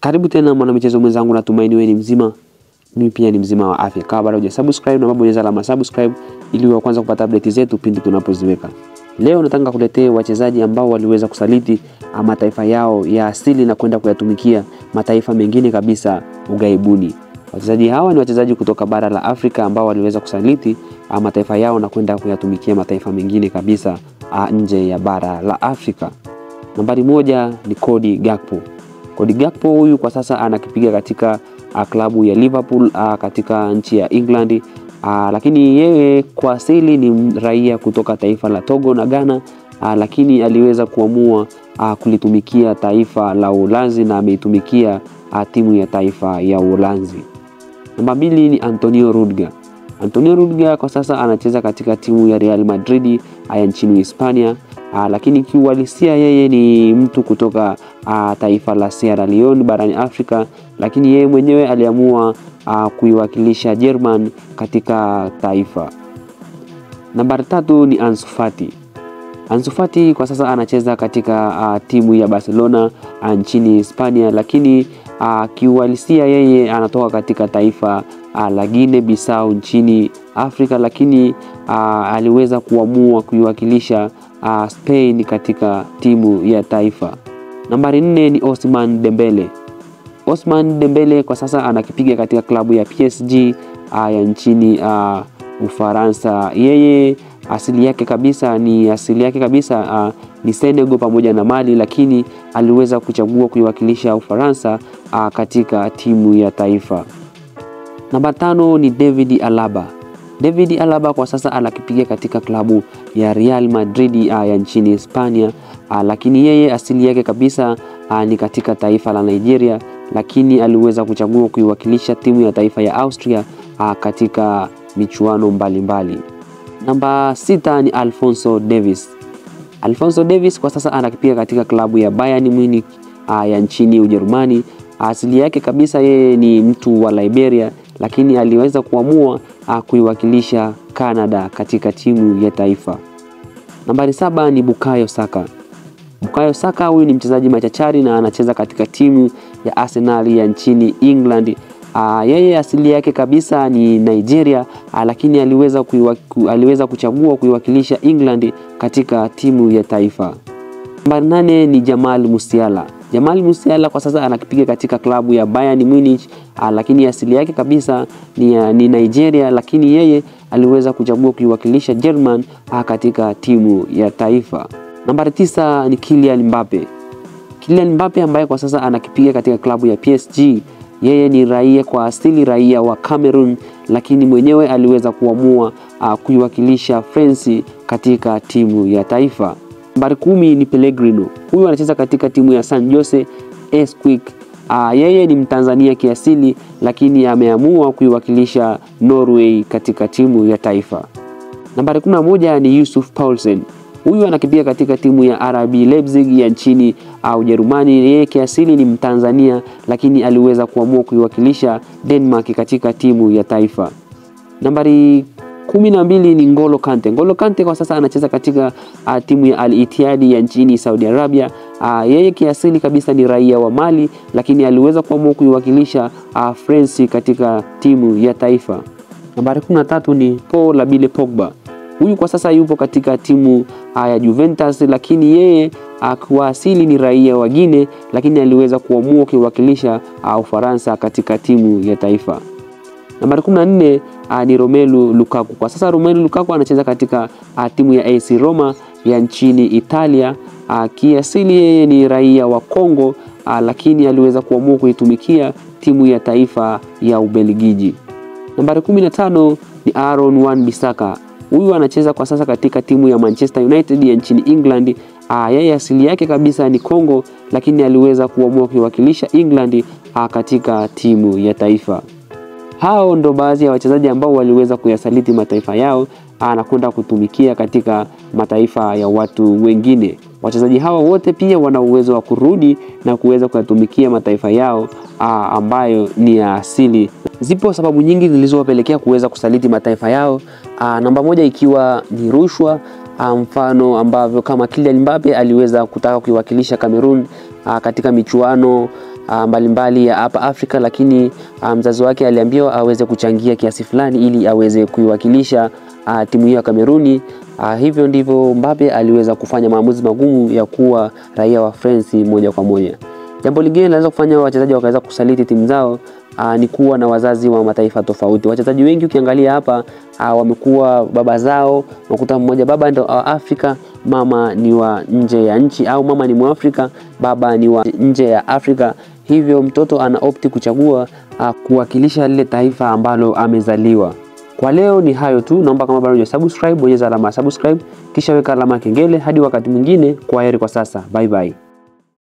Karibu tena mwanamichezo mwenzangu, natumaini wewe ni mzima, mimi pia ni mzima wa afya. Kama bado hujasubscribe, na bonyeza alama subscribe ili uwe kwanza kupata update zetu pindi tunapoziweka. Leo nataka kuletea wachezaji ambao waliweza kusaliti mataifa yao ya asili na kwenda kuyatumikia mataifa mengine kabisa ugaibuni. Wachezaji hawa ni wachezaji kutoka bara la Afrika ambao waliweza kusaliti mataifa yao na kwenda kuyatumikia mataifa mengine kabisa nje ya bara la Afrika. Nambari moja ni Cody Gakpo. Cody Gakpo huyu kwa sasa anakipiga katika klabu ya Liverpool katika nchi ya England. Aa, lakini yeye kwa asili ni raia kutoka taifa la Togo na Ghana, aa, lakini aliweza kuamua aa, kulitumikia taifa la Uholanzi na ameitumikia timu ya taifa ya Uholanzi. Namba mbili ni Antonio Rudiger. Antonio Rudiger kwa sasa anacheza katika timu ya Real Madrid ya nchini Hispania, aa, lakini kiuhalisia yeye ni mtu kutoka aa, taifa la Sierra Leone barani Afrika, lakini yeye mwenyewe aliamua Uh, kuiwakilisha German katika taifa. Nambari tatu ni Ansu Fati. Ansu Fati kwa sasa anacheza katika uh, timu ya Barcelona uh, nchini Hispania, lakini uh, kiuhalisia yeye anatoka katika taifa uh, la Guinea Bissau nchini Afrika, lakini uh, aliweza kuamua kuiwakilisha uh, Spain katika timu ya taifa. Nambari nne ni Ousmane Dembele. Ousmane Dembele kwa sasa anakipiga katika klabu ya PSG uh, ya nchini uh, Ufaransa. Yeye asili yake kabisa ni asili yake kabisa uh, ni Senegal pamoja na Mali, lakini aliweza kuchagua kuiwakilisha Ufaransa uh, katika timu ya taifa. Namba tano ni David Alaba. David Alaba kwa sasa anakipiga katika klabu ya Real Madrid uh, ya nchini Hispania uh, lakini yeye asili yake kabisa uh, ni katika taifa la Nigeria lakini aliweza kuchagua kuiwakilisha timu ya taifa ya Austria uh, katika michuano mbalimbali. Namba sita ni Alphonso Davies. Alphonso Davies kwa sasa anakipiga katika klabu ya Bayern Munich uh, ya nchini Ujerumani. Asili yake kabisa yeye ni mtu wa Liberia, lakini aliweza kuamua uh, kuiwakilisha Canada katika timu ya taifa. Nambari saba ni Bukayo Saka. Bukayo Saka huyu ni mchezaji machachari na anacheza katika timu ya Arsenal ya nchini England. Aa, yeye asili yake kabisa ni Nigeria, aa, lakini aliweza, kuiwa, ku, aliweza kuchagua kuiwakilisha England katika timu ya taifa. Nambari nane ni Jamal Musiala. Jamal Musiala kwa sasa anakipiga katika klabu ya Bayern Munich, aa, lakini asili yake kabisa ni, ni Nigeria, lakini yeye aliweza kuchagua kuiwakilisha German aa, katika timu ya taifa. Nambari tisa ni Kylian Mbappe. Kylian Mbappe ambaye kwa sasa anakipiga katika klabu ya PSG. Yeye ni raia kwa asili raia wa Cameroon, lakini mwenyewe aliweza kuamua uh, kuiwakilisha France katika timu ya taifa. Nambari kumi ni Pellegrino. Huyu anacheza katika timu ya San Jose Earthquake. Uh, yeye ni Mtanzania kiasili, lakini ameamua kuiwakilisha Norway katika timu ya taifa. Nambari 11 ni Yusuf Paulsen. Huyu anakipiga katika timu ya RB Leipzig ya nchini Ujerumani. Yeye kiasili ni Mtanzania, lakini aliweza kuamua kuiwakilisha Denmark katika timu ya taifa. Nambari kumi na mbili ni Ngolo Kante. Ngolo Kante kwa sasa anacheza katika uh, timu ya Al Ittihad ya nchini Saudi Arabia. Uh, yeye kiasili kabisa ni raia wa Mali, lakini aliweza kuamua kuiwakilisha uh, France katika timu ya taifa. Nambari 13 ni Paul Labile Pogba. Huyu kwa sasa yupo katika timu ya Juventus, lakini yeye kwa asili ni raia wa Guinea, lakini aliweza kuamua kuiwakilisha Ufaransa katika timu ya taifa. Nambari 14 ni Romelu Lukaku. Kwa sasa Romelu Lukaku anacheza katika timu ya AC Roma ya nchini Italia. Kiasili yeye ni raia wa Kongo, lakini aliweza kuamua kuitumikia timu ya taifa ya Ubelgiji. Nambari 15 ni Aaron Wan-Bissaka. Huyu anacheza kwa sasa katika timu ya Manchester United ya nchini England. Aa, yeye asili yake kabisa ni Kongo, lakini aliweza kuamua kuiwakilisha England aa, katika timu ya taifa. Hao ndo baadhi ya wachezaji ambao waliweza kuyasaliti mataifa yao aa, na kwenda kutumikia katika mataifa ya watu wengine. Wachezaji hawa wote pia wana uwezo wa kurudi na kuweza kuyatumikia mataifa yao aa, ambayo ni ya asili. Zipo sababu nyingi zilizowapelekea kuweza kusaliti mataifa yao. Aa, namba moja ikiwa ni rushwa. Mfano ambavyo kama Kylian Mbappe aliweza kutaka kuiwakilisha Cameroon katika michuano ah, mbalimbali ya hapa Afrika, lakini ah, mzazi wake aliambiwa aweze kuchangia kiasi fulani ili aweze kuiwakilisha ah, timu hiyo ya Kameruni. Ah, hivyo ndivyo Mbappe aliweza kufanya maamuzi magumu ya kuwa raia wa France moja kwa moja. Jambo lingine linaweza kufanya wachezaji wakaweza kusaliti timu zao aa, ni kuwa na wazazi wa mataifa tofauti. Wachezaji wengi ukiangalia hapa aa, wamekuwa baba zao, unakuta mmoja baba ndo wa Afrika, mama ni wa nje ya nchi, au mama ni Mwafrika, baba ni wa nje ya Afrika. Hivyo mtoto ana opti kuchagua aa, kuwakilisha lile taifa ambalo amezaliwa. Kwa leo ni hayo tu, naomba kama bado hujasubscribe bonyeza alama ya subscribe, kisha weka alama ya kengele. Hadi wakati mwingine, kwa heri kwa sasa, bye bye.